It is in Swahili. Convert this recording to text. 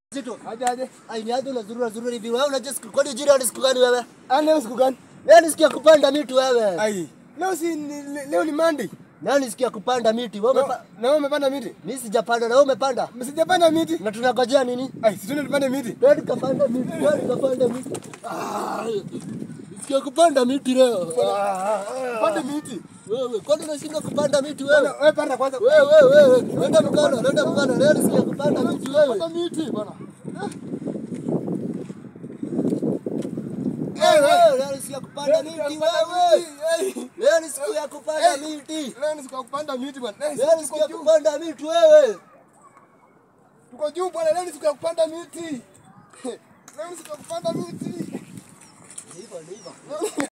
Zito. Aje aje. Ai ni aje unazurura zurura hivi. Wewe unajua siku kwani jira ni siku gani wewe? Ah, leo siku gani? Leo ni siku ya kupanda miti wewe. Ai. Leo si ni, le- leo ni Monday. Leo ni siku ya kupanda miti. Wewe Na umepa... na wewe umepanda miti? Mimi sijapanda na wewe umepanda. Msijapanda miti? Na tunangojea nini? Ai, si tuende tupande miti. Twende kapanda miti. Twende kapanda miti. Ah. Siku ya kupanda miti leo. Ah. Pande miti. Wewe kwani unashinda kupanda miti Bwana, wewe? wewe panda kwanza. Wewe wewe wewe. Nenda mkono, nenda mkono. Leo ni siku ya kupanda miti wewe. Panda miti bwana. Wewe wewe, leo ni siku ya kupanda miti wewe. Ai. Leo ni siku ya kupanda Hey. miti. Leo ni siku ya kupanda miti bwana. Eh, Leo ni siku tuko ya juu. kupanda miti wewe. Tuko juu bwana, leo ni siku ya kupanda miti. Leo ni siku ya kupanda miti. Hivyo ndivyo.